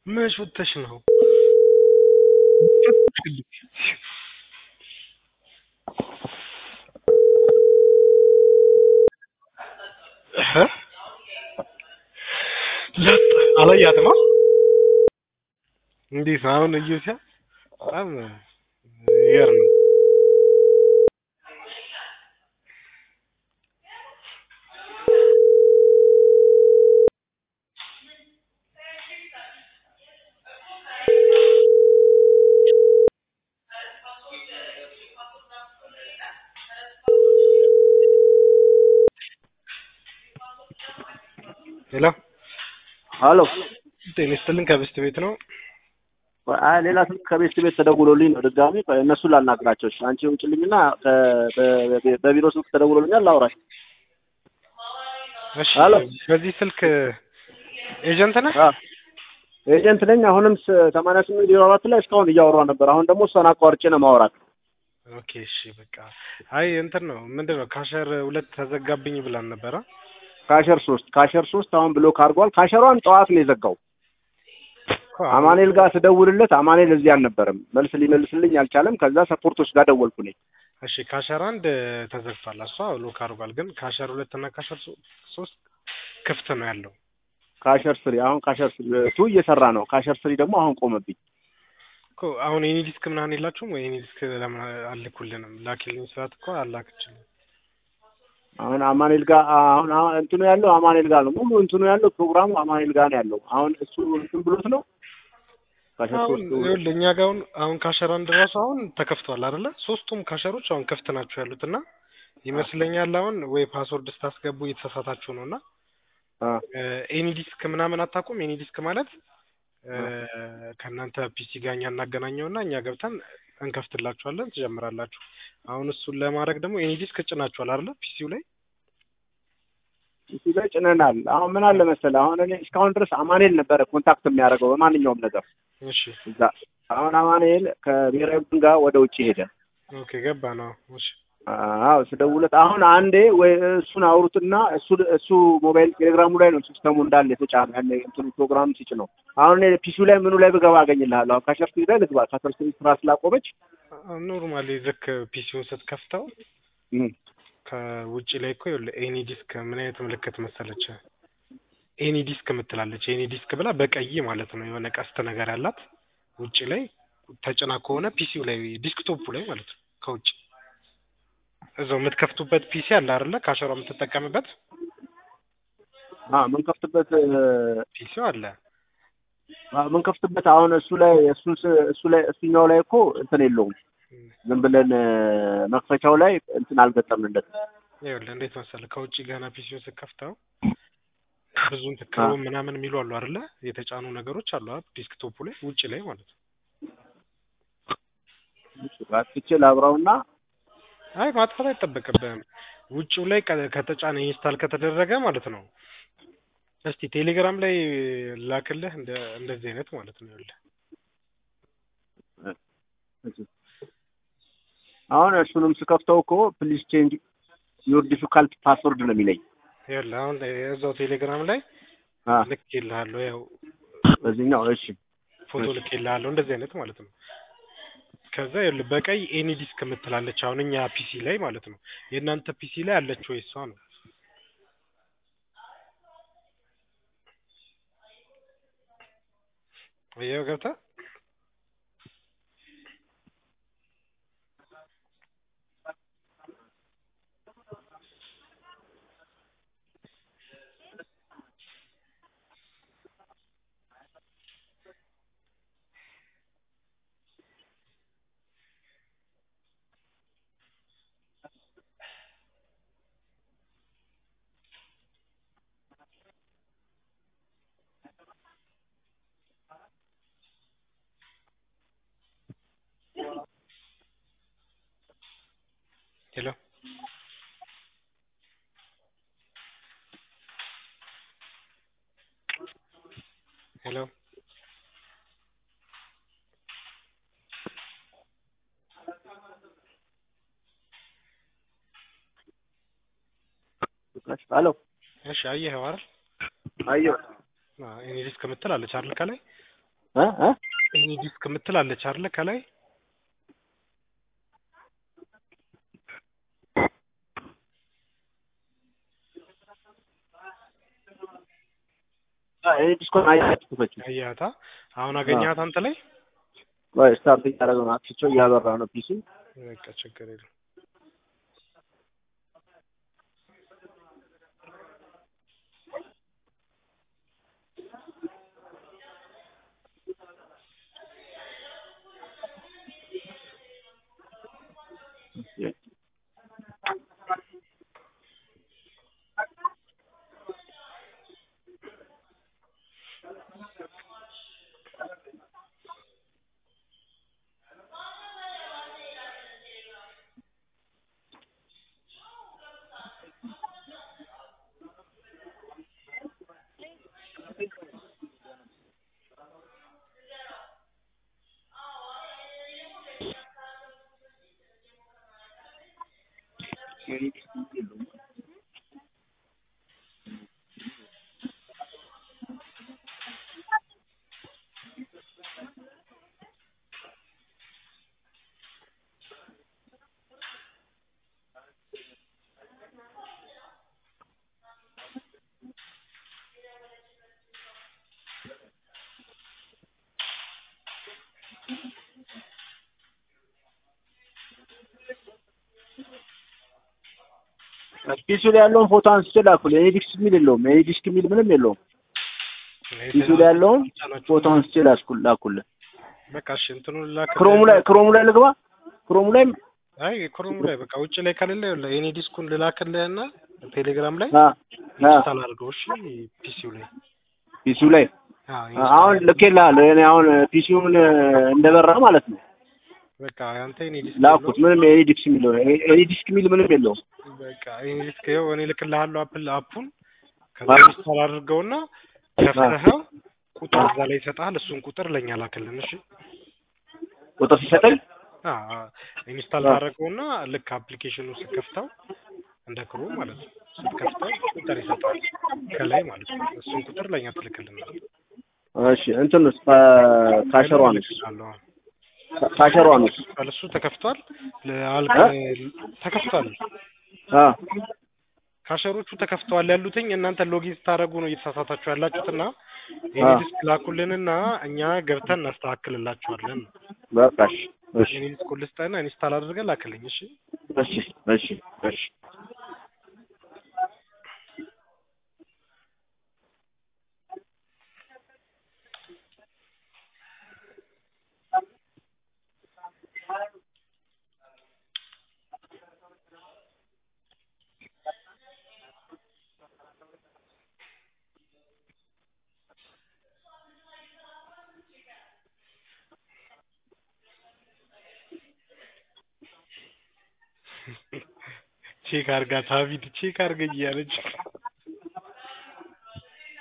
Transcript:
መች ወጥተሽ ነው? ለጥ አላያትማ። እንዴት ነው አሁን? እዩሲያ በጣም ይገርም። ሄሎ ሀሎ ጤና ይስጥልን። ከብስት ቤት ነው። አይ ሌላ ስልክ ከቤት ቤት ተደውሎልኝ ነው ድጋሚ እነሱን ላናግራቸው። እሺ አንቺ ውጭልኝና በቢሮ ስልክ ተደውሎልኛል ላውራሽ። እሺ ሄሎ በዚህ ስልክ ኤጀንት ነህ? አ ኤጀንት ነኝ። አሁንም ሰማንያ ስምንት ዜሮ አራት ላይ እስካሁን እያወራ ነበር። አሁን ደግሞ እሷን አቋርጬ ነው ማውራት። ኦኬ እሺ በቃ አይ እንትን ነው ምንድን ነው ካሸር ሁለት ተዘጋብኝ ብላን ነበረ። ካሸር ሶስት ካሸር ሶስት አሁን ብሎክ አድርጓል። ካሸሯን ጠዋት ነው የዘጋው። አማኔል ጋር ስደውልለት አማኔል እዚህ አልነበረም። መልስ ሊመልስልኝ አልቻለም። ከዛ ሰፖርቶች ጋር ደወልኩ ነኝ። እሺ ካሸር አንድ ተዘግቷል። እሷ ሎክ አድርጓል። ግን ካሸር ሁለት እና ካሸር ሶ- ሶስት ክፍት ነው ያለው። ካሸር ስሪ አሁን ካሸር ስሪ ቱ እየሰራ ነው። ካሸር ስሪ ደግሞ አሁን ቆመብኝ። እኮ አሁን የኔ ዲስክ ምናምን የላችሁም ወይ? የኔ ዲስክ ለምን አልኩልንም? ላኪልኝ ስላት እኮ አላክችልም። አሁን አማኔል ጋር አሁን አሁን እንትኑ ያለው አማኔል ጋር ነው። ሙሉ እንትኑ ያለው ፕሮግራሙ አማኔል ጋር ነው ያለው። አሁን እሱ እንትን ብሎት ነው ካሸር አሁን ሶስቱ ይኸውልህ እኛ ጋር አሁን አሁን ካሸር አንድ ራሱ አሁን ተከፍቷል አይደለ? ሶስቱም ካሸሮች አሁን ክፍት ናቸው ያሉት እና ይመስለኛል አሁን ወይ ፓስወርድ ስታስገቡ እየተሳሳታችሁ ነው እና አ ኤኒ ዲስክ ምናምን አታውቁም? ኤኒ ዲስክ ማለት እ፣ ከእናንተ ፒሲ ጋር እኛ እናገናኘውና እኛ ገብተን እንከፍትላችኋለን፣ ትጀምራላችሁ። አሁን እሱን ለማድረግ ደግሞ ኤኒ ዲስክ ጭናችኋል አይደለ? ፒሲው ላይ እሱ ላይ ጭነናል። አሁን ምን አለ መሰለህ አሁን እኔ እስካሁን ድረስ አማኔል ነበረ ኮንታክት የሚያደርገው በማንኛውም ነገር እሺ፣ እዛ አሁን አማኔል ከብሔራዊ ቡድን ጋር ወደ ውጭ ሄደ። ኦኬ፣ ገባ ነው። እሺ፣ አዎ ስደውለት አሁን አንዴ ወይ እሱን አውሩትና እሱ እሱ ሞባይል ቴሌግራሙ ላይ ነው ሲስተሙ እንዳለ የተጫነ ያለ እንትኑ ፕሮግራም ሲጭ ነው። አሁን እኔ ፒሲው ላይ ምኑ ላይ ብገባ አገኝልሃለሁ። አሁን ካሸርት ላይ ልግባ። ካሸርት ስራ ስላቆመች ኖርማሊ ልክ ፒሲውን ስትከፍተው እም፣ ከውጭ ላይ እኮ ይኸውልህ ኤኒ ዲስክ ምን አይነት ምልክት መሰለች? ኤኒ ዲስክ የምትላለች። ኤኒ ዲስክ ብላ በቀይ ማለት ነው የሆነ ቀስት ነገር ያላት ውጭ ላይ ተጭና ከሆነ ፒሲው ላይ ዲስክቶፑ ላይ ማለት ነው ከውጭ እዛው የምትከፍቱበት ፒሲ አለ አይደለ? ካሸሯ የምትጠቀምበት አ ምን ከፍትበት ፒሲው አለ። ምን ከፍትበት አሁን እሱ ላይ እሱ እሱ ላይ እሱኛው ላይ እኮ እንትን የለውም። ዝም ብለን መክፈቻው ላይ እንትን አልገጠምንለትም። ይኸውልህ እንዴት መሰለህ ከውጭ ገና ፒሲውን ስትከፍተው ብዙ እንትን ክሮም ምናምን የሚሉ አሉ አይደለ? የተጫኑ ነገሮች አሉ አይደል? ዲስክቶፑ ላይ ውጭ ላይ ማለት ነው። ትቼ ላብራውና አይ ማጥፋት አይጠበቅብህም። ውጭው ላይ ከ- ከተጫነ ኢንስታል ከተደረገ ማለት ነው። እስቲ ቴሌግራም ላይ ላክልህ እንደ እንደዚህ አይነት ማለት ነው። ይኸውልህ አሁን እሱንም ስከፍተው እኮ ፕሊዝ ቼንጅ ዩር ዲፊካልት ፓስወርድ ነው የሚለኝ። ይኸውልህ አሁን እዛው ቴሌግራም ላይ አ ልኬልሃለሁ። ያው በዚህኛው እሺ ፎቶ ልኬልሃለሁ እንደዚህ አይነት ማለት ነው። ከዛ ይኸውልህ በቀይ ኤኒ ዲስክ የምትላለች አሁን እኛ ፒሲ ላይ ማለት ነው። የእናንተ ፒሲ ላይ አለች ወይ እሷ ነው? ይኸው ገብተህ ሄሎ ሄሎ ሄሎ እሺ አየኸው አይደል? አየሁ ኤኒ ዲስክ የምትል አለች አይደል ከላይ እ እ ኤኒ ዲስክ የምትላለች አይደለ ከላይ እኔ ዲስኮን አያችሁ ፈች አያታ አሁን አገኛት አንተ ላይ ወይ ስታርት እያደረገ ነው አትቸው እያበራ ነው ፒሲ በቃ ችግር የለም ፒሲ ላይ ያለውን ፎቶ አንስቼ ላኩልህ። ኤኒ ዲስክ የሚል የለውም። ኤኒ ዲስክ የሚል ምንም የለውም። ፒሲ ላይ ያለውን ፎቶ አንስቼ ላስኩል ላኩልህ። በቃ እሺ እንትኑን ላክ ክሮሙ ላይ ክሮሙ ላይ ልግባ። ክሮሙ ላይ አይ ክሮሙ ላይ በቃ ውጭ ላይ ከሌለ ይኸውልህ ኤኒ ዲስኩን ልላክልህና ቴሌግራም ላይ አ አ ኢንስታል አድርገው እሺ ፒሲው ላይ ፒሲው ላይ አዎ አሁን ልኬልሃለሁ። እኔ አሁን ፒሲውን እንደበራ ማለት ነው በቃ አንተ ኤኒ ዲስክ ላኩት። ምንም ኤኒ ዲስክ የሚል ኤኒ ዲስክ የሚል ምንም የለውም። በቃ ኤኒ ዲስክ ይኸው እኔ ልክልሃለሁ አፕል አፑን ከዛ ኢንስታል አድርገውና ከፍተኸው ቁጥር እዛ ላይ ይሰጥሃል። እሱን ቁጥር ለኛ ላክልን እሺ። ቁጥር ሲሰጠኝ አዎ ኢንስታል ታደርገውና ልክ አፕሊኬሽኑ ስትከፍተው እንደ ክሩ ማለት ነው ስትከፍተው ቁጥር ይሰጣል ከላይ ማለት ነው። እሱን ቁጥር ለኛ ትልክልናል። እሺ እንትንስ ካሸሯንስ እልክልሃለሁ። ካሸሯንስ እሱ ተከፍቷል። ለአልክ ተከፍቷል። አ ካሸሮቹ ተከፍተዋል ያሉትኝ እናንተ ሎጊን ስታደርጉ ነው እየተሳሳታችሁ ያላችሁትና የኔ ዲስክ ላኩልንና እኛ ገብተን እናስተካክልላችኋለን። በቃ እሺ እሺ የኔ ዲስክ ልስጠህና ኢንስታል አድርገን ላክልኝ። እሺ እሺ እሺ እሺ ቼክ አርጋት ሀቢድ ቼክ አርገኝ እያለች